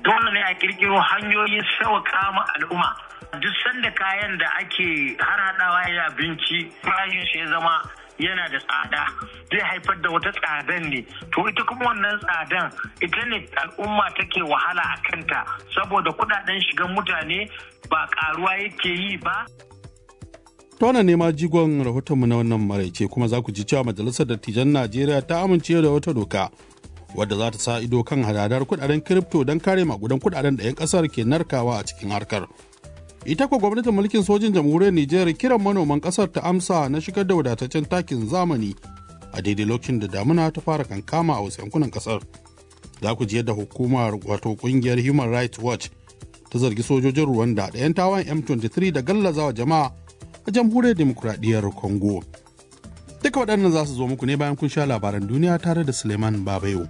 dole ne a kirkiro hanyoyin sauƙa ma al'umma duk sanda kayan da ake harhaɗawa ya abinci farashin shi ya zama yana da tsada zai haifar da wata tsadan ne to ita kuma wannan tsadan ita ne al'umma take wahala a kanta saboda kudaden shigan mutane ba karuwa yake yi ba ta wannan nema jigon rahotonmu na wannan maraice kuma za ku ji cewa majalisar dattijan najeriya ta amince da wata doka wadda za ta sa ido kan hadadar kudaden kiripto don kare magudan kudaden da 'yan kasar ke narkawa a cikin harkar ita kuwa gwamnatin mulkin sojin jamhuriyar Nijar kiran manoman kasar ta amsa na shigar da wadataccen takin zamani a daidai lokacin da damuna ta fara kankama a wasu yankunan kasar. Za ku ji yadda hukumar wato kungiyar Human Rights Watch ta zargi sojojin Rwanda da 'yan tawan M23 da gallazawa jama'a a jamhuriyar demokuraɗiyyar Congo. Duka waɗannan za su zo muku ne bayan kun sha labaran duniya tare da Suleiman Babayo.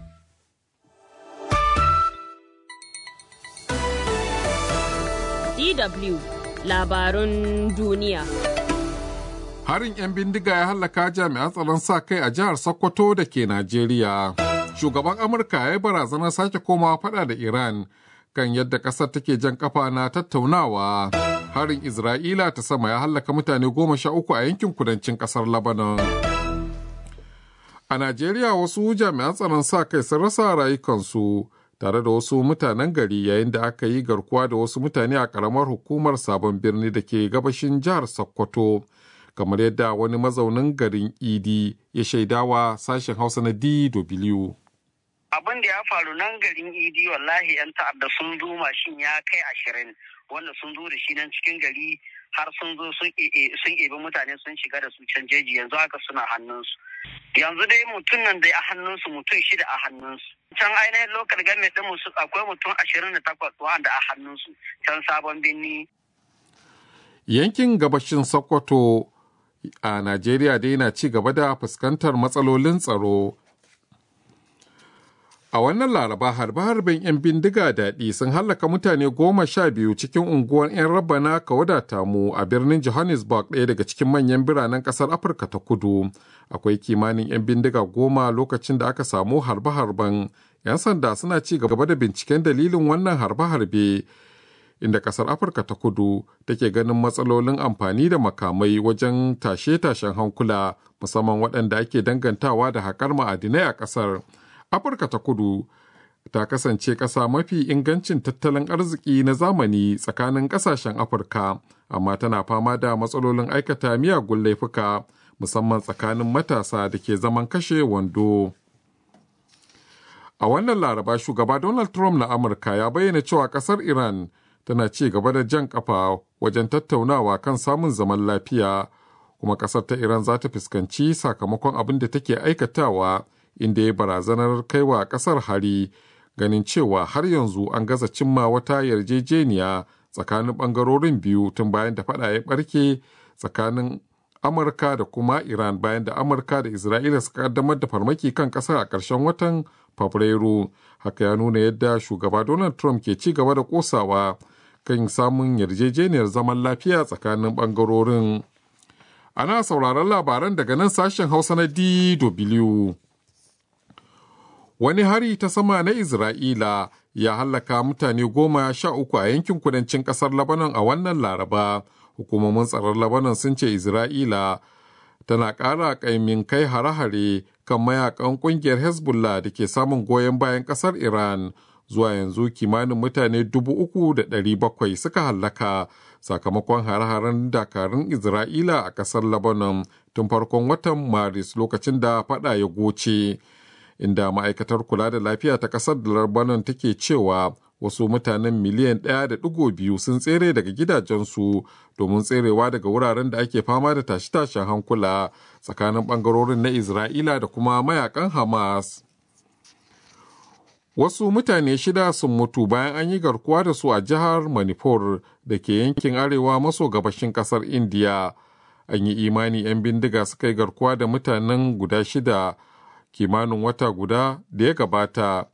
DW labarun duniya. Harin 'yan bindiga ya hallaka jami'an tsaron sa kai a jihar Sokoto da ke Najeriya. Shugaban Amurka ya yi barazanar sake komawa fada da Iran kan yadda ƙasar take jan kafa na tattaunawa. Harin Isra'ila ta sama ya hallaka mutane goma sha uku a yankin kudancin ƙasar Lebanon. A Najeriya wasu jami'an tsaron sa kai sun rasa rayukansu. tare da wasu mutanen gari yayin da aka yi garkuwa da wasu mutane a karamar hukumar sabon birni da ke gabashin jihar sokoto kamar yadda wani mazaunin garin idi ya shaidawa sashen hausa na dw abin da ya faru nan garin idi wallahi yan ta'adda sun zo mashin ya kai ashirin wanda sun zo da shi nan cikin gari har sun zo sun ebi mutane sun shiga da su can jeji yanzu haka suna hannunsu yanzu dai mutum nan da a hannunsu mutum shida a hannunsu can ainihin lokal game din musu akwai mutum ashirin da takwas wanda a hannunsu can sabon birni yankin gabashin sokoto a najeriya dai na ci gaba da fuskantar matsalolin tsaro A wannan laraba harbe-harben 'yan bindiga daɗi sun hallaka mutane goma sha biyu cikin unguwar 'yan rabana ka wadata mu a birnin Johannesburg ɗaya daga cikin manyan biranen ƙasar Afirka ta kudu. Akwai kimanin 'yan bindiga goma lokacin da aka samu harbe-harben. 'Yan sanda suna ci gaba da binciken dalilin wannan harbe-harbe. Inda ƙasar Afirka ta kudu take ganin matsalolin amfani da makamai wajen tashe-tashen hankula musamman waɗanda ake dangantawa da haƙar ma'adinai a ƙasar. Afirka ta kudu ta kasance ƙasa mafi ingancin tattalin arziki na zamani tsakanin ƙasashen Afirka, amma tana fama da matsalolin aikata miyagun laifuka musamman tsakanin matasa da ke zaman kashe wando. A wannan laraba shugaba Donald Trump na Amurka ya bayyana cewa ƙasar Iran tana ci gaba da jan ƙafa wajen tattaunawa kan samun zaman lafiya, kuma ƙasar ta Iran za ta fuskanci sakamakon abin da take aikatawa. inda ya barazanar kaiwa kasar hari ganin cewa har yanzu an gaza cimma wata yarjejeniya tsakanin bangarorin biyu tun bayan da fada ya barke tsakanin amurka da kuma iran bayan da amurka da isra'ila suka kaddamar da farmaki kan kasar a ƙarshen watan fabrairu haka ya nuna yadda shugaba donald trump ke ci gaba da kosawa kan samun yarjejeniyar zaman lafiya tsakanin bangarorin ana sauraron labaran daga nan sashen hausa na dw wani hari ta sama na Isra'ila ya hallaka mutane goma sha uku a yankin kudancin ƙasar Lebanon a wannan laraba. Hukumomin tsaron Lebanon sun ce Isra'ila tana ƙara ƙaimin kai hare-hare kan mayakan ƙungiyar Hezbollah da ke samun goyon bayan ƙasar Iran. Zuwa yanzu kimanin mutane dubu uku da ɗari bakwai suka hallaka sakamakon hare-haren dakarun Isra'ila a ƙasar Lebanon tun farkon watan Maris lokacin da faɗa ya goce. inda ma'aikatar kula da lafiya ta ƙasar da Lebanon take cewa wasu mutanen miliyan ɗaya da ɗigo biyu sun tsere daga gidajensu domin tserewa daga wuraren da ake fama da tashe-tashen hankula tsakanin ɓangarorin na Isra'ila da kuma mayakan Hamas. Wasu mutane shida sun mutu bayan an yi garkuwa da su a jihar Manipur da ke yankin arewa maso gabashin ƙasar Indiya. An yi imani 'yan bindiga suka yi garkuwa da mutanen guda shida kimanin wata guda da ya gabata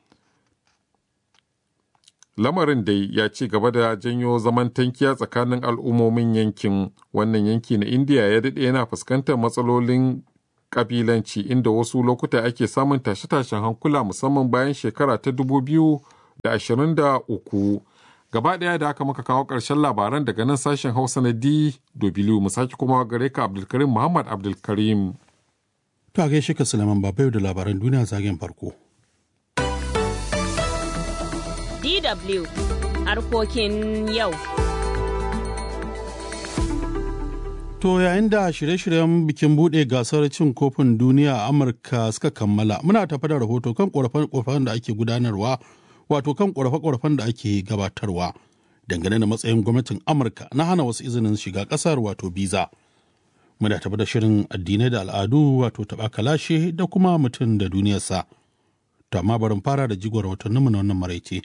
lamarin dai ya ci gaba da janyo zaman tankiya tsakanin al'ummomin yankin wannan yanki na indiya ya daɗe yana fuskantar matsalolin ƙabilanci inda wasu lokuta ake samun tashe-tashen hankula musamman bayan shekara ta dubu biyu da ashirin da uku. Gaba ɗaya da aka maka kawo ƙarshen labaran daga nan sashen Hausa na DW mu sake kuma gare ka Abdulkarim Muhammad Abdulkarim. To a gaishe ka Sulaiman Babayo da labaran duniya zagen farko. DW harkokin yau. To yayin da shirye-shiryen bikin buɗe gasar cin kofin duniya a Amurka suka kammala, muna tafi da rahoto kan ƙorafe-ƙorafen da ake gudanarwa, wato kan ƙorafe-ƙorafen da ake gabatarwa dangane da matsayin gwamnatin Amurka na hana wasu izinin shiga ƙasar wato biza. Muna tafi da shirin addinai da al'adu wato taɓa kalashe da kuma mutum da duniyarsa. To amma barin fara da jigon rahotanninmu na wannan maraice.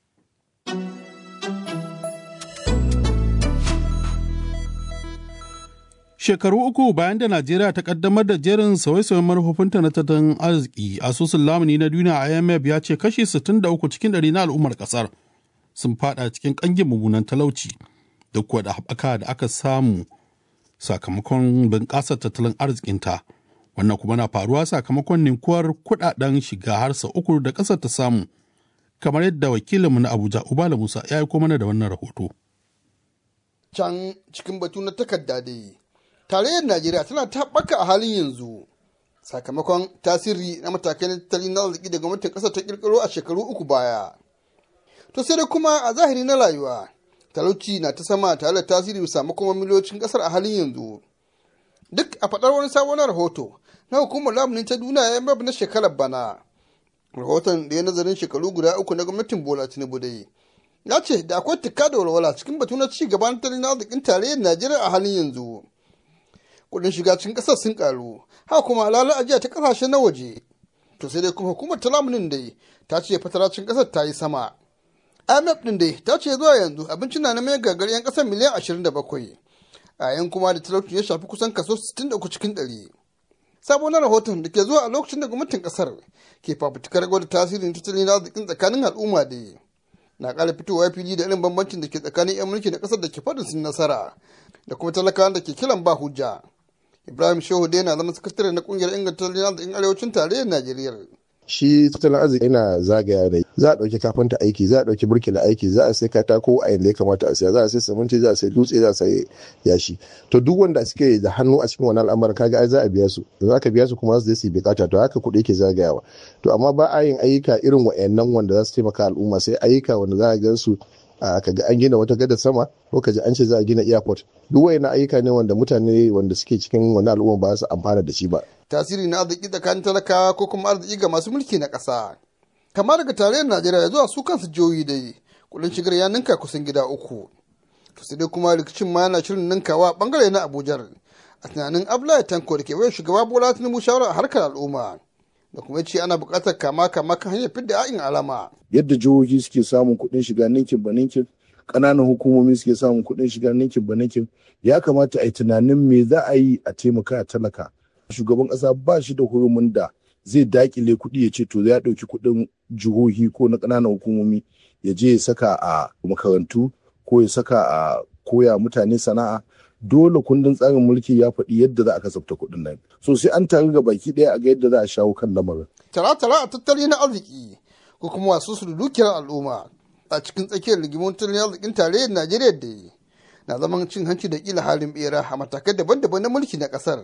Shekaru uku bayan da Najeriya ta kaddamar da jerin sauye-sauyen manufofinta na tattalin arziki, asusun lamuni na duniya IMF ya ce kashi 63 cikin ɗari na al'ummar ƙasar sun fada cikin ƙangin mummunan talauci duk da haɓaka da aka samu sakamakon bunƙasar tattalin arzikinta. Wannan kuma na faruwa sakamakon ninkuwar kuɗaɗen shiga har sau uku da ƙasar ta samu, kamar yadda wakilinmu na Abuja Ubala Musa ya aiko mana da wannan rahoto. Can cikin batu na takarda dai. tarayyar najeriya tana ta haɓaka a halin yanzu sakamakon tasiri na matakai na tattalin na arziki da gwamnatin ƙasar ta ƙirƙiro a shekaru uku baya to sai dai kuma a zahiri na rayuwa talauci na ta sama tare da tasiri bisa makoman miliyocin ƙasar a halin yanzu duk a faɗar wani sabon rahoto na hukumar lamunin ta duniya ya na shekarar bana rahoton da ya nazarin shekaru guda uku na gwamnatin bola tinubu dai ya ce da akwai tikka da walwala cikin batu na ci gaban tattalin arzikin tarayyar najeriya a halin yanzu kudin shiga cikin kasar sun karu haka kuma alala ajiya ta kasashe na waje to sai dai kuma hukumar ta lamunin dai ta ce fataracin kasar ta yi sama imf din dai ta ce zuwa yanzu abinci na mai gagar yan kasar miliyan 27 a yan kuma da talauci ya shafi kusan kaso 63 cikin 100 sabon rahoton da ke zuwa a lokacin da gwamnatin kasar ke fafutukar gwada tasirin tattalin arzikin tsakanin al'umma da na ƙara fitowa fili da irin bambancin da ke tsakanin 'yan mulki da ƙasar da ke faɗin sun nasara da kuma talakawan da ke kiran ba hujja ibrahim shehu dai na zama sakatare na kungiyar inganta tattalin arzikin arewacin tarayyar najeriya shi tattalin arziki yana zagaya da za a ɗauki kafinta aiki za a ɗauki burkila aiki za a sai katako a yanda ya kamata a siya za a sai siminti za a sai dutse za a sai yashi to duk wanda suke da hannu a cikin wani al'amarin kaga ai za a biya su da za ka biya su kuma za su yi bukata to haka kuɗi yake zagayawa to amma ba a yin ayyuka irin wa'annan wanda za su taimaka al'umma sai ayyuka wanda za a gan su a kaga an gina wata gada sama ko kaji an ce za a gina airport duk wayannan ayyuka ne wanda mutane wanda suke cikin wani al'umma ba su amfana da shi ba tasiri na arziki tsakanin talakawa ko kuma arziki ga masu mulki na ƙasa kama daga tarayyar najeriya zuwa su kansu jihohi dai kudin shigar ya ninka kusan gida uku to sai dai kuma rikicin ma yana shirin ninkawa bangare na abuja a tunanin abdullahi tanko da ke wayar shugaba bola tinubu shawara a harkar al'umma da kuma ce ana buƙatar kama kama kan hanyar fidda a'in alama yadda jihohi suke samun kuɗin shiga ninkin ba ninkin ƙananan hukumomi suke samun kuɗin shiga ninkin ba ninkin ya kamata a yi tunanin me za a yi a taimaka a talaka shugaban ƙasa ba shi da hurumin da zai dakile kuɗi ya ce to ya ɗauki kuɗin jihohi ko na ƙananan hukumomi ya je ya saka a makarantu ko ya saka a koya mutane sana'a dole kundin tsarin mulki ya faɗi yadda za a kasafta kuɗin nan so sai an taru ga baki ɗaya a ga yadda za a shawo kan lamarin. tara-tara a tattali na arziki ko kuma wasu su dukiyar al'umma a cikin tsakiyar rigimun tattalin arzikin tarayyar najeriya da yi na zaman cin hanci da kila halin bera a matakai daban-daban na mulki na ƙasar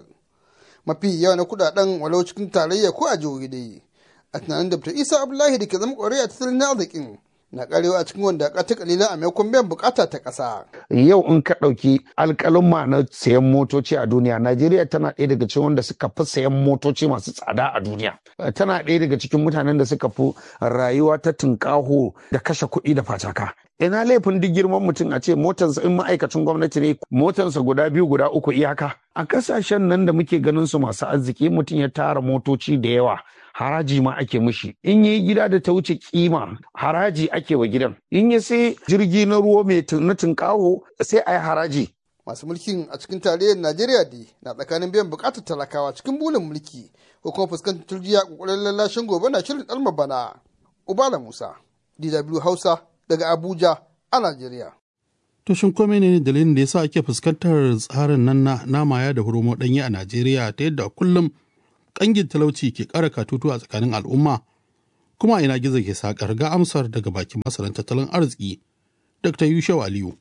mafi yawa na kudaden walau cikin tarayya ko a jihohi dai a tunanin da isa abdullahi da ke zama kwarai a tattalin arzikin na karewa a cikin wanda ta kalila a maimakon biyan bukata ta ƙasa. Yau in ka ɗauki alƙalin na sayan motoci a duniya, Najeriya tana ɗaya daga cikin wanda suka fi sayan motoci masu tsada a duniya. Tana ɗaya daga cikin mutanen da suka fi rayuwa ta tunƙaho da kashe kuɗi da facaka. Ina laifin duk girman mutum a ce motarsa in ma'aikacin gwamnati ne motarsa guda biyu guda uku iyaka. A ƙasashen nan da muke ganin su masu arziki mutum ya tara motoci da yawa haraji ma ake mishi in yi gida da ta wuce kima haraji ake wa gidan in ya sai jirgi na ruwa mai na tunkaho sai a yi haraji masu mulkin a cikin tarayyar najeriya dai na tsakanin biyan bukatar talakawa cikin bulin mulki ko kuma fuskantar turjiya kokarin lallashin gobe na shirin dalma bana ubala musa dw hausa daga abuja a najeriya To shin kome ne dalilin da yasa ake fuskantar tsarin nan na namaya da hurumo ɗanye a Najeriya ta yadda kullum kangin talauci ke ƙara katutu a tsakanin al'umma kuma ina gizo ke sakar ga amsar daga bakin masaran tattalin arziki dr yushau aliyu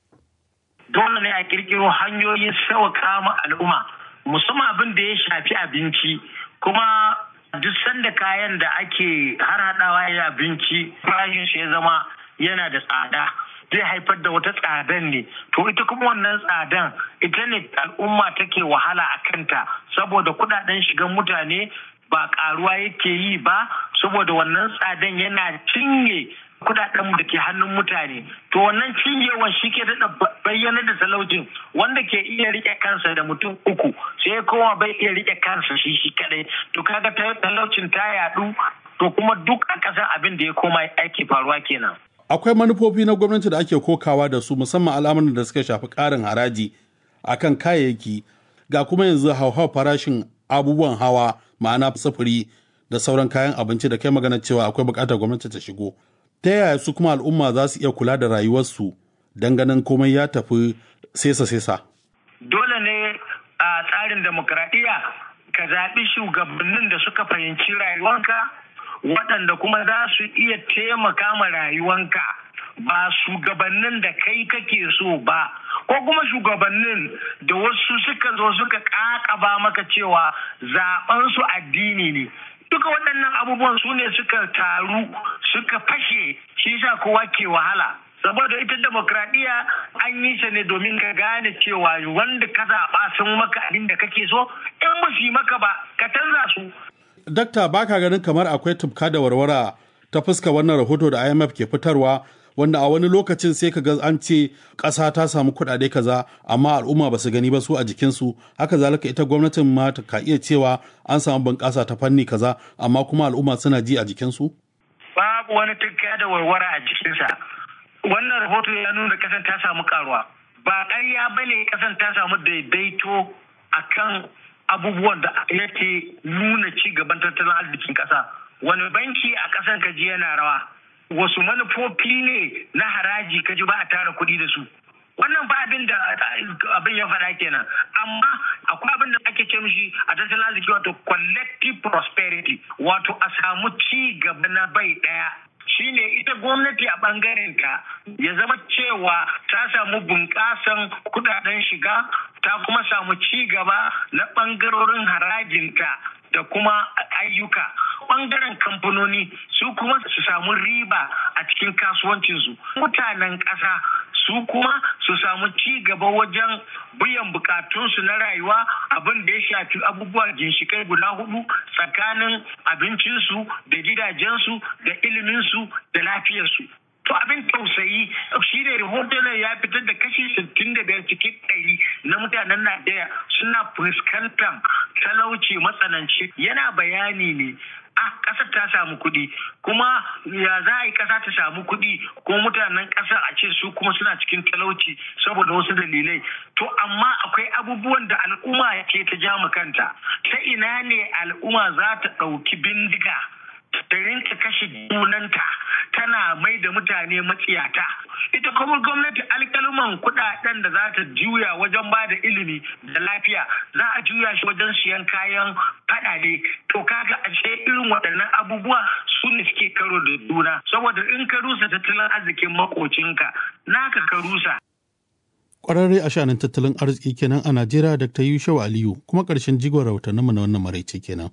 dole ne a kirkiro hanyoyin sauƙa ma al'umma musamman abin da ya shafi abinci kuma duk sanda kayan da ake harhaɗawa ya abinci farashin shi ya zama yana da tsada zai haifar da wata tsadan ne to ita kuma wannan tsadan ita ne al'umma take wahala a kanta saboda kudaden shigan mutane ba karuwa yake yi ba saboda wannan tsadan yana cinye kudaden da ke hannun mutane to wannan cinyewan shi ke daɗa bayyana da talaucin wanda ke iya rike kansa da mutum uku sai kowa bai iya rike kansa shi shi kadai to kaga talaucin ta yadu to kuma duk a ƙasar abin da ya koma aiki faruwa kenan akwai manufofi na gwamnati da ake kokawa da su musamman al'amuran da suka shafi ƙarin haraji akan kayayyaki ga kuma yanzu hauhawar farashin abubuwan hawa ma'ana sufuri da sauran kayan abinci da kai magana cewa akwai buƙatar gwamnati ta shigo ta yaya su kuma al'umma za su iya kula da rayuwarsu don ganin komai ya tafi sesa-sesa dole ne a tsarin demokradiyya ka zaɓi shugabannin da suka fahimci rayuwanka waɗanda kuma za su iya taimaka ma rayuwanka ba shugabannin da kai kake so ba ko kuma shugabannin da wasu suka zo suka ƙaƙaba maka cewa zaɓen su addini ne duka waɗannan abubuwan su ne suka taru suka fashe shi sa kowa ke wahala saboda ita demokradiyya an yi ta ne domin ka gane cewa wanda ka zaɓa sun maka abin da kake so in ba su yi maka ba ka canza su dakta baka ganin kamar akwai tufka da warwara ta fuska wannan rahoto da imf ke fitarwa wanda a wani lokacin sai ka ga an ce ƙasa ta samu kuɗaɗe kaza amma al'umma ba su gani ba su a jikinsu haka zalika ita gwamnatin ma ta ka iya cewa an samu bunƙasa ta fanni kaza amma kuma al'umma suna ji a jikinsu? babu wani tufka da warwara a jikinsa wannan rahoto ya nuna ƙasan ta samu karuwa ba ƙarya ba ne ƙasan ta samu daidaito akan abubuwan da yake nuna ci gaban tattalin arzikin ƙasa wani banki a ƙasan kaji yana rawa wasu manufofi ne na haraji kaji ba a tara kuɗi da su wannan ba abin da abin ya faɗa kenan amma akwai abin da ake ce mishi a tattalin arziki wato collective prosperity wato a samu ci gaba na bai ɗaya shine ita gwamnati a bangaren ta ya zama cewa ta samu bunƙasan kudaden shiga ta kuma samu ci gaba na bangarorin harajinta da kuma ayyuka bangaren kamfanoni su kuma su samu riba a cikin kasuwancinsu mutanen ƙasa su kuma su samu ci gaba wajen biyan bukatunsu na rayuwa abin da ya shafi abubuwa ginshikai guda hudu tsakanin abincinsu da gidajensu da iliminsu da lafiyarsu to abin tausayi shi ne rahoton ya fitar da kashi 65 cikin ɗari na mutanen najeriya suna fuskantar talauci matsananci yana bayani ne a ƙasar ta samu kuɗi kuma ya za a yi ƙasa ta samu kuɗi ko mutanen ƙasar a ce su kuma suna cikin talauci saboda wasu dalilai to amma akwai abubuwan da al'umma ke ta ja kanta ta ina ne al'umma za ta ɗauki bindiga ta rinka kashe junanta tana mai da mutane matsiyata ita kuma gwamnati alkaluman kudaden da za ta juya wajen ba da ilimi da lafiya za a juya shi wajen siyan kayan fadade to kaga a ce irin waɗannan abubuwa su ne suke karo da juna saboda in ka rusa tattalin arzikin makocinka naka ka rusa Kwararre a shanin tattalin arziki kenan a Najeriya Dr. Yushau Aliyu kuma ƙarshen jigon rahotanninmu na wannan maraice kenan.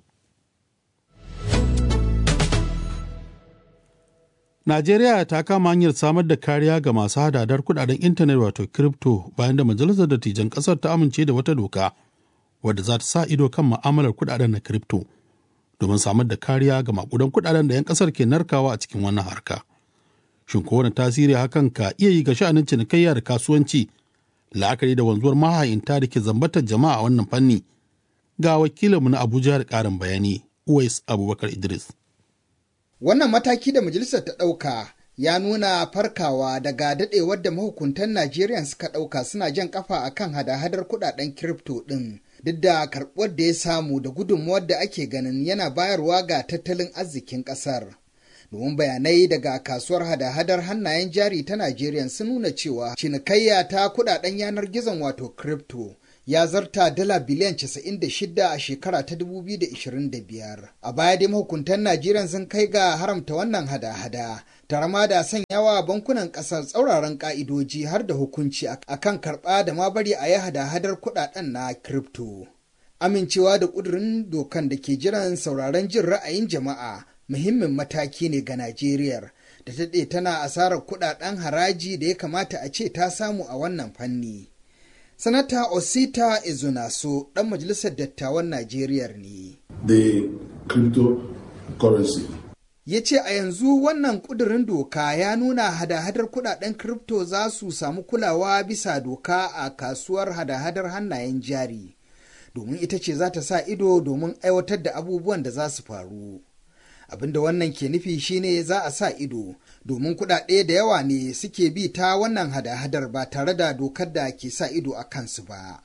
Najeriya ta kama hanyar samar da kariya ga masu hadadar kudaden intanet wato crypto bayan da majalisar dattijan kasar ta amince da wata doka wadda za ta sa ido kan ma'amalar kudaden na crypto domin samar da kariya ga makudan kudaden da 'yan kasar ke narkawa a cikin wannan harka. Shin ko wani tasiri hakan ka iya yi ga sha'anin cinikayya da kasuwanci la'akari da wanzuwar mahayinta da ke zambatar jama'a a wannan fanni ga wakilinmu na Abuja da ƙarin bayani Uwais Abubakar Idris. Wannan mataki da majalisar ta ɗauka ya nuna farkawa daga daɗewar da mahukuntan Najeriya suka ɗauka suna jan ƙafa a kan hada-hadar kuɗaɗen kirifto ɗin. Duk da karɓuwar da ya samu da gudunmuwar da ake ganin yana bayarwa ga tattalin arzikin ƙasar. Domin bayanai daga kasuwar hada-hadar hannayen jari ta Najeriya sun nuna cewa cinikayya ta kuɗaɗen yanar gizon wato kirifto ya zarta dala biliyan 96 a shekara ta 2025. A baya dai mahukuntan Najeriya sun kai ga haramta wannan hada-hada, tare ma da sanyawa bankunan ƙasar tsauraran ƙa'idoji har da hukunci akan karɓa da ma bari a yi hada-hadar kuɗaɗen na crypto. Amincewa da ƙudurin dokan da ke jiran sauraron jin ra'ayin jama'a muhimmin mataki ne ga Najeriya. da ta daɗe tana asarar kuɗaɗen haraji da ya kamata a ce ta samu a wannan fanni. Sanata Osita Ezunaso ɗan majalisar dattawan Najeriya ne. The cryptocurrency. Ya ce a yanzu wannan ƙudurin doka ya nuna hada-hadar kuɗaɗen kripto za su samu kulawa bisa doka a kasuwar hada-hadar hannayen jari, domin ita ce za ta sa ido domin aiwatar da abubuwan da za su faru. abinda wannan ke nufi shine za a sa ido domin kuɗaɗe da yawa ne suke bi ta wannan hada-hadar ba tare da dokar da ke sa ido a kansu ba.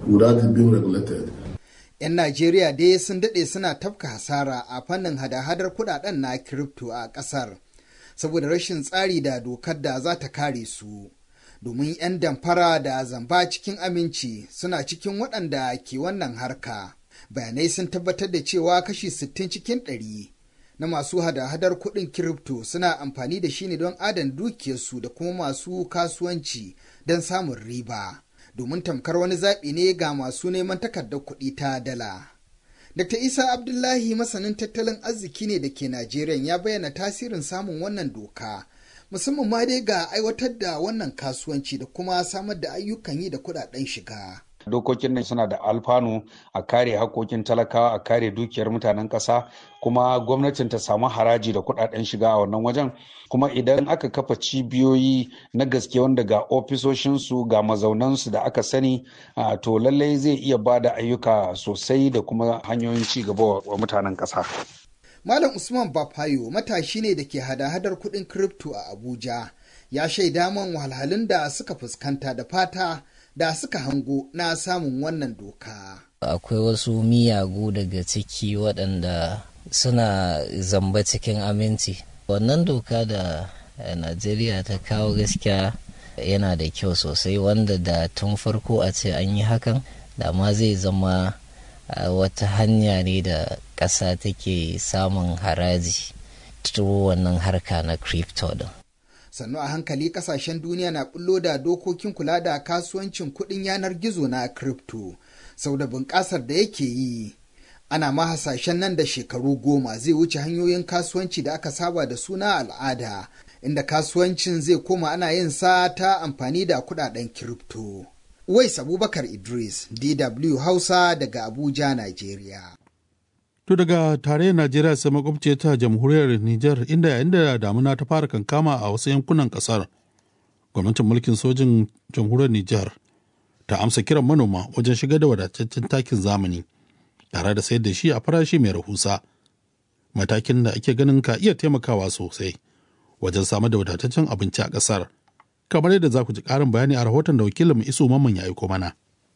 'Yan Najeriya dai sun daɗe suna tafka hasara a fannin hada-hadar kuɗaɗen na kiripto a ƙasar, saboda rashin tsari da dokar da za ta kare su. Domin 'yan damfara da zamba cikin aminci suna cikin waɗanda ke wannan harka. Bayanai sun tabbatar da cewa kashi 60 cikin ɗari. na masu hada-hadar kuɗin kiripto suna amfani da shi ne don adana dukiyarsu da kuma masu kasuwanci don samun riba domin tamkar wani zaɓi ne ga masu neman takardar kuɗi ta dala. Dr. Isa Abdullahi masanin tattalin arziki ne da ke Najeriya ya bayyana tasirin samun wannan doka musamman ma dai ga aiwatar da wannan kasuwanci da kuma samar da ayyukan yi da kuɗaɗen shiga. dokokin nan suna da alfanu a kare hakokin talakawa a kare dukiyar mutanen ƙasa kuma gwamnatin ta samu haraji da kuɗaɗen shiga a wannan wajen kuma idan aka kafa cibiyoyi na gaske wanda ga ofisoshinsu ga mazaunansu da aka sani to lallai zai iya ba da ayyuka sosai da kuma hanyoyin ci gaba wa mutanen ƙasa. Malam Usman Bafayo matashi ne da ke hada-hadar kuɗin kripto a Abuja ya shaida man wahalhalun da suka fuskanta da fata da suka hango na samun wannan doka. Akwai wasu miyagu daga ciki waɗanda suna zamba cikin aminci. Wannan doka da Najeriya ta kawo gaskiya yana da kyau sosai wanda da tun farko a ce an yi hakan da ma zai zama wata hanya ne da ƙasa take samun haraji wannan harka na crypto din. sannu a hankali kasashen duniya na bullo da dokokin kula da kasuwancin kuɗin yanar gizo na crypto sau da bunƙasar da yake yi ana ma hasashen nan da shekaru goma zai wuce hanyoyin kasuwanci da aka saba da suna al'ada inda kasuwancin zai koma ana yin sa ta amfani da kuɗaɗen crypto. Wais Abubakar Idris, DW Hausa daga Abuja, Najeriya. To daga tarayyar Najeriya sai makwabce ta jamhuriyar Nijar inda yayin da damuna ta fara kankama a wasu yankunan kasar. Gwamnatin mulkin sojin jamhuriyar Nijar ta amsa kiran manoma wajen shigar da wadataccen takin zamani tare da sayar da shi a farashi mai rahusa. Matakin da ake ganin ka iya taimakawa sosai wajen samar da wadataccen abinci a kasar. Kamar yadda za ku ji ƙarin bayani a rahoton da wakilin Isu Mamman ya aiko mana.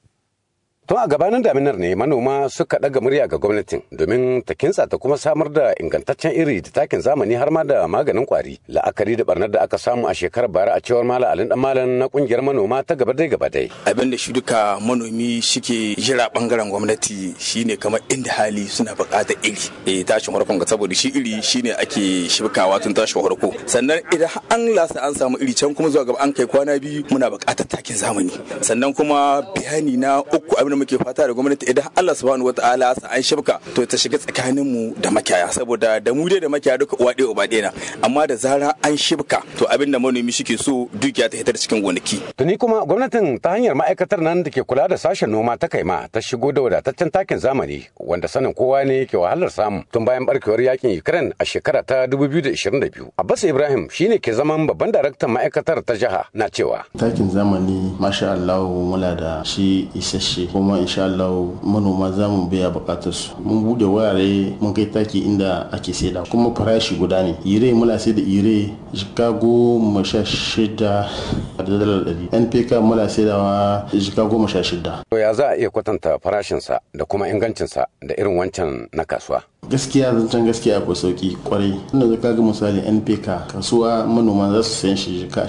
Tun a gabanin daminar ne manoma suka ɗaga murya ga gwamnatin domin ta kintsa ta kuma samar da ingantaccen iri da takin zamani har ma da maganin kwari. La'akari da barnar da aka samu a shekarar bara a cewar Malam Alin Malam na kungiyar manoma ta gaba dai gaba dai. Abin da shi duka manomi shike jira bangaren gwamnati shine kamar inda hali suna buƙatar iri. Eh tashin farkon ga saboda shi iri shine ake shibkawa tun tashin farko. Sannan idan an lasa an samu iri can kuma zuwa gaba an kai kwana biyu muna buƙatar takin zamani. Sannan kuma bayani na uku abin da muke fata da gwamnati idan Allah subhanahu wataala sa an shibka to ta shiga tsakanin mu da makiyaya saboda da mu dai da makiyaya duka uwa ɗaya uba ɗaya na amma da zara an shibka to abin da manomi shike so dukiya ta hitar cikin gonaki. Tuni kuma gwamnatin ta hanyar ma'aikatar nan da ke kula da sashen noma ta kaima ta shigo da wadataccen takin zamani wanda sanin kowa ne ke wahalar samu tun bayan barkewar yakin Ukraine a shekara ta 2022. Abbas Ibrahim shine ke zaman babban daraktan ma'aikatar ta jiha na cewa. Takin zamani masha Allah muna da shi isasshe kuma insha Allah manoma za mu biya bukatar su mun bude wurare mun kai taki inda ake saida kuma farashi guda ne ire muna sai da ire jika goma sha shida da dalar ɗari npk muna saidawa jika goma sha shida. to ya za a iya kwatanta farashinsa da kuma ingancinsa da irin wancan na kasuwa. gaskiya zancen gaskiya akwai sauki kwarai tunda zaka ga misali npk kasuwa manoma za su sayan shi ka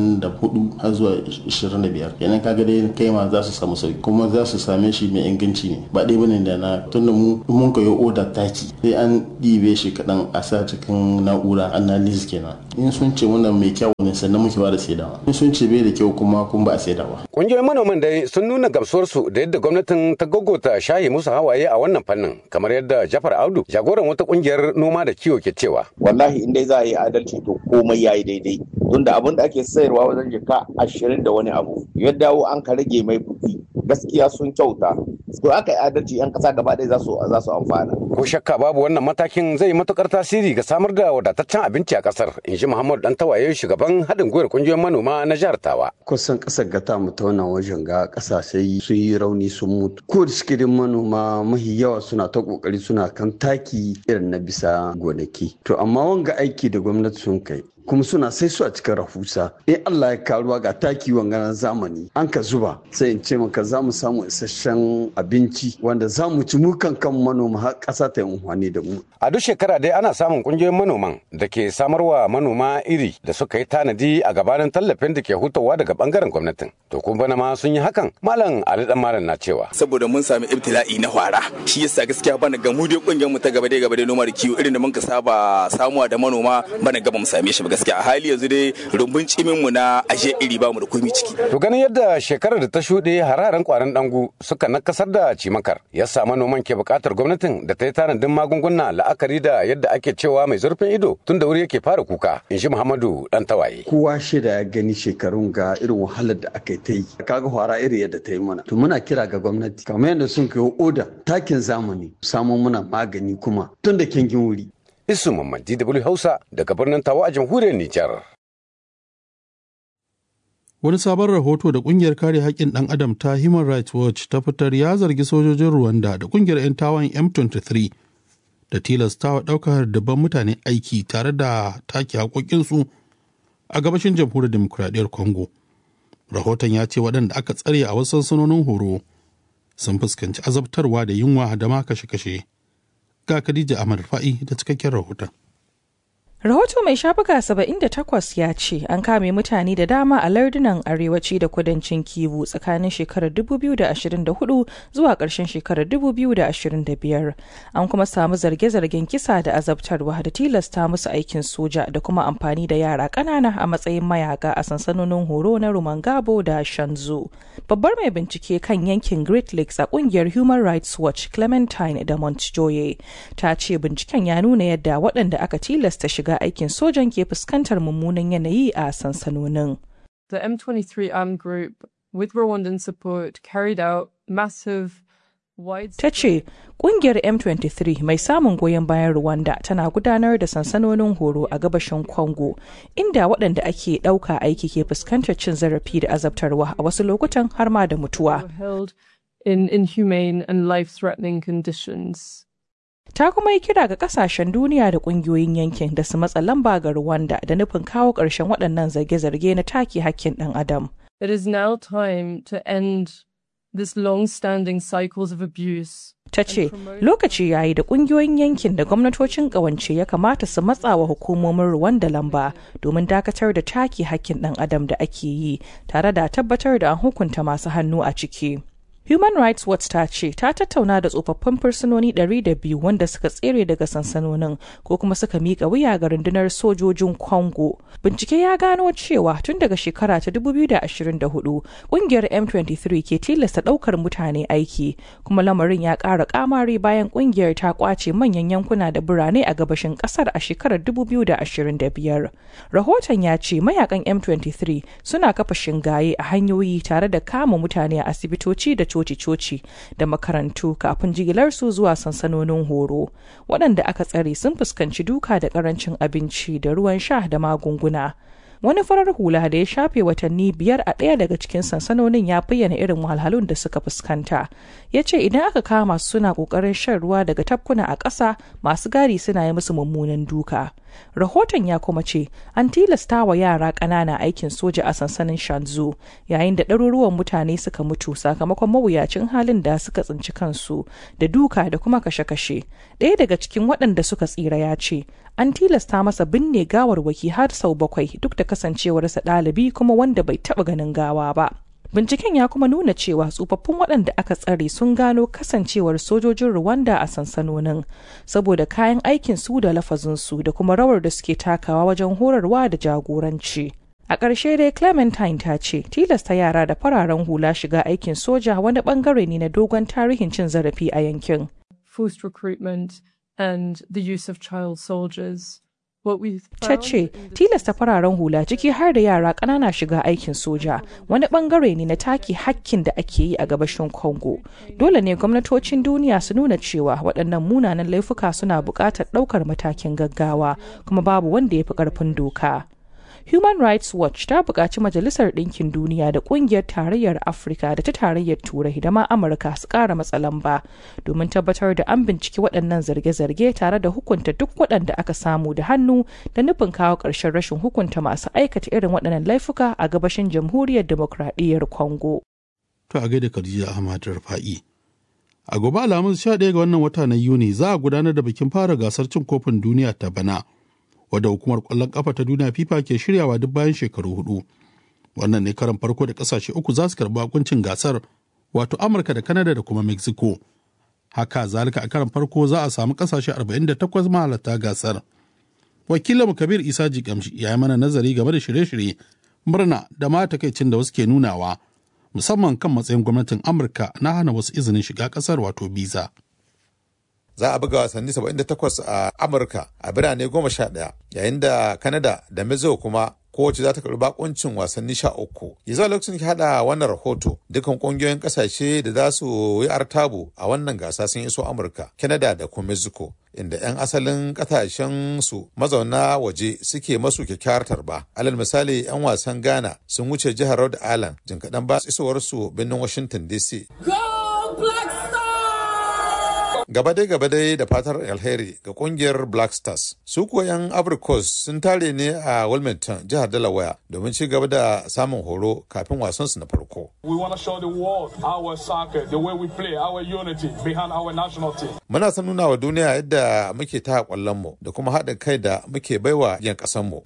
24 har zuwa 25 kenan kaga dai kai ma za su samu sauki kuma za su same shi mai inganci ne ba ɗaya bane da na tunda mu mun koyo oda taki sai an ɗibe shi kaɗan a sa cikin na'ura analysis kenan in sun ce wannan mai kyau ne sannan muke ba da saidawa in sun ce bai da kyau kuma kun ba a saidawa Ƙungiyoyin manoman dai sun nuna gamsuwarsu da yadda gwamnatin ta gogota shaye musu hawaye a wannan fannin kamar yadda Jafar Audu jagoran wata ƙungiyar noma da kiwo ke cewa. Wallahi in dai za a yi adalci to komai ya yi daidai. Tunda abin da ake sayarwa wajen jika ashirin da wani abu ya dawo an ka rage mai kuɗi gaskiya sun kyauta. To aka yi adalci 'yan ƙasa gaba ɗaya za su za su amfana. Ko shakka babu wannan matakin zai yi matukar tasiri ga samar da wadataccen abinci a ƙasar in ji Muhammadu Dantawaye shugaban haɗin gwiwar ƙungiyoyin manoma na jihar Tawa. Kusan ƙasar gata mu ta wannan wajen ga ƙasashe sun yi rauni sun mutu. Ko da suke manoma mahi yawa suna ta ƙoƙari suna kan taki irin na bisa gonaki. To amma wanga aiki da gwamnati sun kai kuma suna sai su a cikin rahusa in Allah ya karuwa ga taki wanganan zamani an ka zuba sai in ce maka za mu samu isasshen abinci wanda za mu ci mukan kan manoma har ƙasa ta yi amfani da mu. A duk shekara dai ana samun ƙungiyoyin manoman da ke samarwa manoma iri da suka yi tanadi a gabanin tallafin da ke hutawa daga bangaren gwamnatin. To kun bana ma sun yi hakan Malam Ali Dan Malam na cewa. Saboda mun sami ibtila'i na hwara shi yasa gaskiya bana ga mu dai ƙungiyar mu ta gaba dai gaba dai noma da kiwo irin da mun ka saba samuwa da manoma bana gaba mu same shi ba gaskiya a hali yanzu dai rumbun cimin mu na ashe iri ba mu da komai ciki. To ganin yadda shekarar da ta shuɗe hararen kwaran dangu suka nakasar da cimakar yasa manoman ke buƙatar gwamnatin da ta yi tanadin magunguna la'akari da yadda ake cewa mai zurfin ido tun da wuri yake fara kuka in shi Muhammadu dan tawaye. Kowa shida ya gani shekarun ga irin wahalar da aka ta yi kaga hwara iri yadda ta yi mana. To muna kira ga gwamnati kamar yadda sun kai oda takin zamani samun muna magani kuma tun da kengin wuri. Isu Mamman DW Hausa daga birnin Tawa a jamhuriyar Nijar. Wani sabon rahoto da kungiyar kare haƙƙin ɗan adam ta Human Rights Watch ta fitar ya zargi sojojin Rwanda da kungiyar 'yan tawan M23 da tilastawa ɗaukar dabban mutane aiki tare da take haƙoƙinsu a gabashin jamhuriyar demokuraɗiyyar Congo. Rahoton ya ce waɗanda aka tsare a wasu sansanonin horo sun fuskanci azabtarwa da yunwa da ma kashe-kashe. Ga Khadija Ahmad Fa'i da cikakken rahoton. Rahoto mai shafuka 78 ya ce an kame mutane da dama a lardunan arewaci da kudancin Kivu tsakanin shekarar 2024 zuwa ƙarshen shekarar 2025. An kuma samu zarge-zargen kisa da azabtarwa da tilasta musu aikin soja da kuma amfani da yara ƙanana a matsayin mayaka a sansanonin horo na Rumangabo da Shanzu. Babbar mai bincike kan yankin Great Lakes a ƙungiyar Human Rights Watch Clementine da Montjoye ta ce binciken ya nuna yadda waɗanda aka tilasta shiga aikin sojan ke fuskantar mummunan yanayi a sansanonin. The M23 armed group, with Rwandan support, carried out massive Ta ce, ƙungiyar M23 mai samun goyon bayan Rwanda tana gudanar da sansanonin horo a gabashin Congo, inda waɗanda ake ɗauka aiki ke fuskantar cin zarafi da azabtarwa a wasu lokutan har ma da mutuwa. in inhumane and life-threatening conditions. ta kuma yi kira ga kasashen duniya da kungiyoyin yankin da su matsa lamba ga Rwanda da nufin kawo ƙarshen waɗannan zarge-zarge na take hakkin ɗan adam. It is now time to end this long-standing cycles of abuse. Ta ce, lokaci yayi da ƙungiyoyin yankin da gwamnatocin ƙawance ya kamata su matsa wa hukumomin Rwanda lamba domin dakatar da take hakkin ɗan adam da ake yi tare da tabbatar da an hukunta masu hannu a ciki. Human Rights Watch ta ce ta tattauna da tsofaffin fursunoni 200 wanda suka tsere daga sansanonin ko kuma suka miƙa wuya ga rundunar sojojin Congo. Bincike ya gano cewa tun daga shekara ta 2024 ƙungiyar M23 ke tilasta ɗaukar mutane aiki kuma lamarin ya ƙara ƙamari bayan ƙungiyar ta ƙwace manyan yankuna da birane a gabashin ƙasar a shekarar 2025. Rahoton ya ce mayakan M23 suna kafa shingaye a hanyoyi tare da kama mutane a asibitoci da coci-coci da makarantu kafin jigilarsu zuwa sansanonin horo waɗanda aka tsare sun fuskanci duka da ƙarancin abinci da ruwan sha da magunguna wani farar hula da ya shafe watanni biyar a ɗaya daga cikin sansanonin ya bayyana irin wahalhalun da suka fuskanta ya ce idan aka kama su suna ƙoƙarin shan ruwa daga tafkuna a ƙasa masu gari suna yi musu mummunan duka rahoton ya kuma ce an tilasta wa yara ƙanana aikin soja a sansanin shanzu yayin da ɗaruruwan mutane suka mutu sakamakon mawuyacin halin da suka tsinci kansu da duka da kuma kashe-kashe ɗaya daga cikin waɗanda suka tsira ya ce an tilasta masa binne gawarwaki har sau bakwai duk da kasancewarsa ɗalibi kuma wanda bai taɓa ganin gawa ba Binciken ya kuma nuna cewa tsofaffin waɗanda aka tsare sun gano kasancewar sojojin Rwanda a sansanonin saboda kayan aikin su da lafazinsu da kuma rawar da suke takawa wajen horarwa da jagoranci. A ƙarshe dai Clementine ta ce tilasta yara da fararen hula shiga aikin soja wani ɓangare ne na dogon tarihin cin zarafi a yankin. Forced recruitment and the use of child soldiers. ta ce tilasta fararen hula ciki har da yara ƙanana shiga aikin soja wani bangare ne na take hakkin da ake yi a gabashin congo dole ne gwamnatocin duniya su nuna cewa waɗannan munanan laifuka suna buƙatar ɗaukar matakin gaggawa kuma babu wanda ya fi ƙarfin doka Human Rights Watch ta buƙaci Majalisar Ɗinkin Duniya da Ƙungiyar Tarayyar Afirka da ta Tarayyar Turai da ma Amurka su ƙara matsa lamba domin tabbatar da an binciki waɗannan zarge-zarge tare da hukunta duk waɗanda aka samu da hannu da nufin kawo ƙarshen rashin hukunta masu aikata irin waɗannan laifuka a gabashin Jamhuriyar Demokradiyyar Congo. To a gaida Khadija Ahmad Rafa'i. A gobe Alhamis 11 ga wannan wata na Yuni za a gudanar da bikin fara gasar cin kofin duniya ta bana. wadda hukumar kwallon kafa ta duniya fifa ke shiryawa duk bayan shekaru hudu wannan ne karan farko da kasashe uku za su karbi hukuncin gasar wato amurka da kanada da kuma mexico haka zalika a karan farko za a samu kasashe 48 mahalarta gasar wakilin kabir isa jikamshi ya yi mana nazari game da shirye-shirye murna da ma takaicin da wasu ke nunawa musamman kan matsayin gwamnatin amurka na hana wasu izinin shiga kasar wato biza za a buga wasanni 78 a amurka a birane 11 yayin da kanada da mexico kuma kowace za ta karbi bakuncin wasanni sha uku yanzu lokacin ki hada wannan rahoto dukkan kungiyoyin kasashe da za su yi artabu a wannan gasa sun iso amurka canada da kuma mexico inda 'yan asalin kasashen su mazauna waje suke masu kyakkyawar tarba alal misali 'yan wasan ghana sun wuce jihar rhode island jin kaɗan ba isowar su birnin washington dc gaba dai gaba dai da fatar alheri ga kungiyar black stars su kuwa yan abricos sun tare ne a wilmington jihar delaware domin ci gaba da samun horo kafin wasan su na farko We want to show the world our soccer, the way we play, our unity behind our national team. muna son nuna wa duniya yadda muke ta kwallon mu da kuma haɗin kai da muke baiwa yan ƙasan mu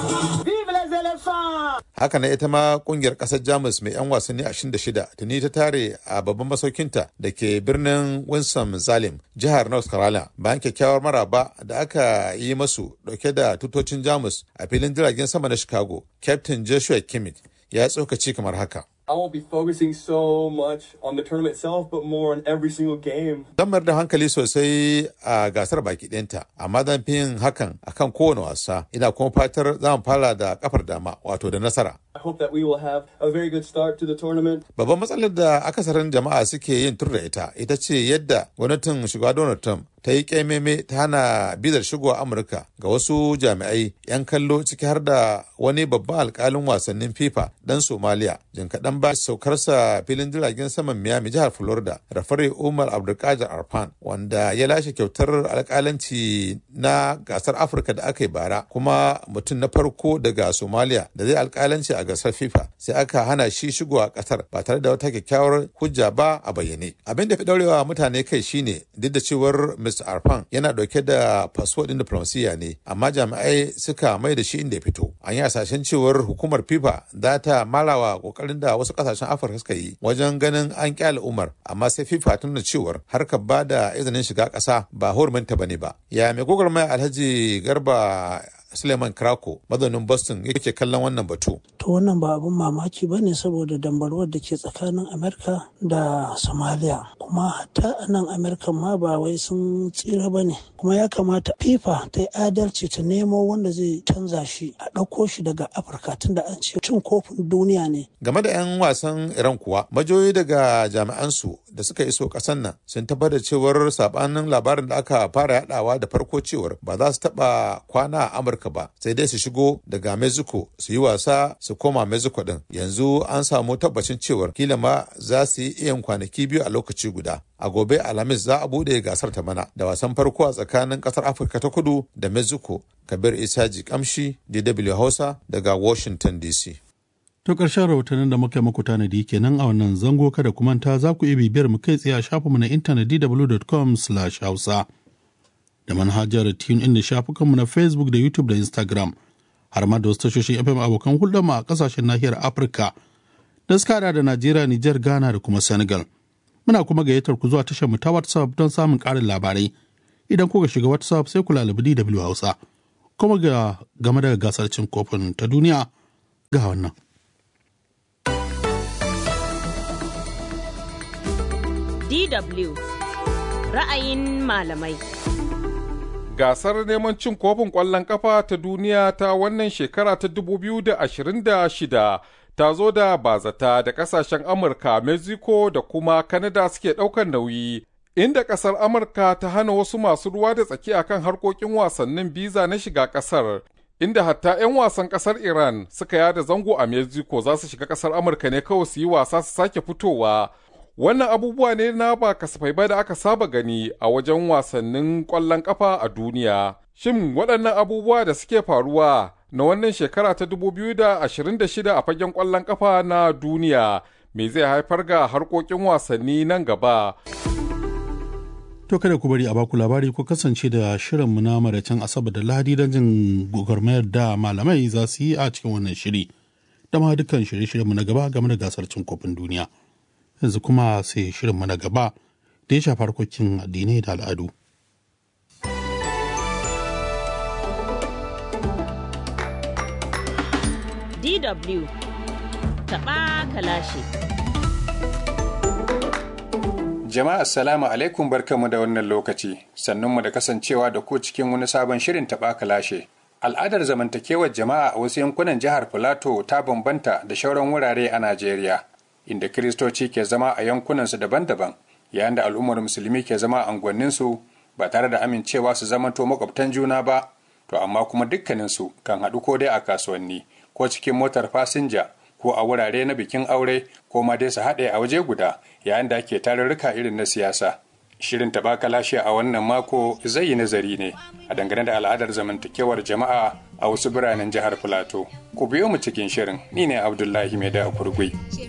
haka na ita ma kungiyar ƙasar jamus mai 'yan wasanni 26 tuni ta tare a babban masaukinta da ke birnin winston zalim jihar north carolina bayan kyakkyawar maraba da aka yi masu dauke da tutocin jamus a filin jiragen sama na chicago captain joshua kimmich ya tsokaci kamar haka I won't be focusing so much on the tournament itself, but more on every single game. Zan mayar da hankali sosai a gasar baki ɗinta, amma zan fi yin hakan akan kowane wasa. Ina kuma fatar za mu fara da kafar dama, wato da nasara. I hope that we will have a very good start to the tournament. Babban matsalar da akasarin jama'a suke yin tur da ita, ita ce yadda gwamnatin shugaba Donald Trump ta yi ƙaimeme ta hana bizar shigowa Amurka ga wasu jami'ai 'yan kallo ciki har da wani babban alkalin wasannin FIFA ɗan Somalia. Jin kaɗan ba saukarsa filin jiragen saman Miami jihar Florida, Rafare Umar Abdulkadir Arfan, wanda ya lashe kyautar alkalanci na gasar Afirka da aka yi bara, kuma mutum na farko daga Somalia da zai alkalanci a gasar FIFA sai aka hana shi shigowa kasar ba tare da wata kyakkyawar hujja ba a bayyane. Abin da fi daurewa mutane kai shine duk da cewar Mr. Arfan yana dauke da fasfo din diplomasiya ne amma jami'ai suka mai da shi inda ya fito. An yi hasashen cewar hukumar FIFA za ta marawa kokarin da wasu kasashen Afirka suka yi wajen ganin an kyale Umar amma sai FIFA ta nuna cewar harkar ba da izinin shiga kasa ba huruminta bane ba. Ya mai gwagwarmaya Alhaji Garba Suleiman Krako mazaunin Boston yake kallon wannan batu. To wannan ba abin mamaki ba ne saboda dambarwar da ke tsakanin Amerika da Somalia. Kuma hatta a nan Amerika ma ba wai sun tsira ba ne. Kuma ya kamata FIFA ta yi adalci ta nemo wanda zai canza shi a ɗauko shi daga Afirka tunda an ce cin kofin duniya ne. Game da 'yan wasan Iran kuwa, majoyi daga jami'ansu da suka iso ƙasar nan sun tabbatar cewar sabanin labarin da aka fara yadawa da farko cewar ba za su taɓa kwana a Amurka amurka ba sai dai su shigo daga mexico su yi wasa su koma mexico din yanzu an samu tabbacin cewar kila ma za su yi iyan kwanaki biyu a lokaci guda a gobe alhamis za a bude gasar ta bana da wasan farko a tsakanin kasar afirka ta kudu da mexico kabir isaji kamshi dw hausa daga washington dc To ƙarshen rahotannin da muka muku tanadi kenan a wannan zango kada ku manta za ku iya bibiyar mu kai tsaye a shafinmu na intanet dw.com hausa da manhajar tune in da shafukanmu na Facebook da YouTube da Instagram har ma da wasu tashoshin FM abokan hulɗar mu a ƙasashen nahiyar Afirka da suka hada da Najeriya, Nijar, Ghana da kuma Senegal. Muna kuma gayyatar ku zuwa tashar mu ta WhatsApp don samun ƙarin labarai. Idan kuka shiga WhatsApp sai ku lalabi DW Hausa. Kuma ga game da gasar cin kofin ta duniya ga wannan. DW ra'ayin malamai. Gasar neman cin kofin ƙwallon ƙafa ta duniya ta wannan shekara ta 2026 ta zo da bazata da ƙasashen Amurka, Mexico da kuma Canada suke ɗaukar nauyi. Inda ƙasar Amurka ta hana wasu masu ruwa da tsaki akan harkokin wasannin biza na shiga ƙasar. Inda hatta 'yan wasan ƙasar Iran suka yada zango a Mexico za su shiga ƙasar Amurka ne kawai su yi wasa su sake fitowa. Wannan abubuwa ne na ba kasafai ba da aka saba gani a wajen wasannin ƙwallon ƙafa a duniya. Shin waɗannan abubuwa da suke faruwa na wannan shekara ta 2026 a fagen ƙwallon ƙafa na duniya me zai haifar ga harkokin wasanni nan gaba? To kada ku bari a baku labari ko kasance da shirinmu na maraicen Asabar da Lahadi don jin gwagwarmayar da malamai za su yi a cikin wannan shiri. Da ma dukkan shirye-shiryenmu na gaba game da gasar cin kofin duniya. yanzu kuma sai shirinmu na gaba da ya shafi harkokin addinai da al'adu. DW taɓa kalashe. Jama'a assalamu alaikum barkanmu da wannan lokaci sannunmu da kasancewa da ku cikin wani sabon shirin taɓa kalashe. Al'adar zamantakewar jama'a a wasu yankunan jihar Filato ta bambanta da shauran wurare a Najeriya. inda kiristoci ke zama a yankunansu daban-daban yayin da al'ummar musulmi ke zama a unguwanninsu ba tare da amincewa su zamanto makwabtan juna ba to amma kuma dukkaninsu kan haɗu ko dai a kasuwanni ko cikin motar fasinja ko a wurare na bikin aure ko ma dai su haɗe a waje guda yayin da ake tarurruka irin na siyasa shirin taɓa lashe a wannan mako zai yi nazari ne a dangane da al'adar zamantakewar jama'a a wasu biranen jihar filato ku biyo mu cikin shirin ni ne abdullahi mai da kurgui